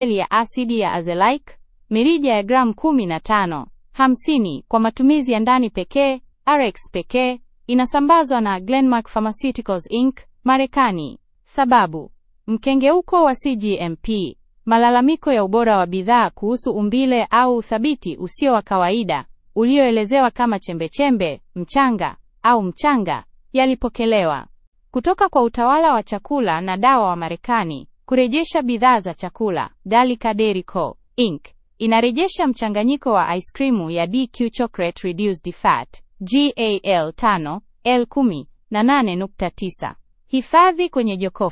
ya asidi ya azelaic mirija ya gramu 15 50 kwa matumizi ya ndani pekee RX pekee inasambazwa na Glenmark Pharmaceuticals Inc. Marekani. Sababu: mkengeuko wa CGMP, malalamiko ya ubora wa bidhaa kuhusu umbile au uthabiti usio wa kawaida ulioelezewa kama chembechembe, mchanga au mchanga yalipokelewa kutoka kwa utawala wa chakula na dawa wa Marekani kurejesha bidhaa za chakula. Dalika Dairy Co. Inc. inarejesha mchanganyiko wa ice cream ya DQ Chocolate Reduced Fat GAL 5 L10 na 8.9. Hifadhi kwenye jokofu.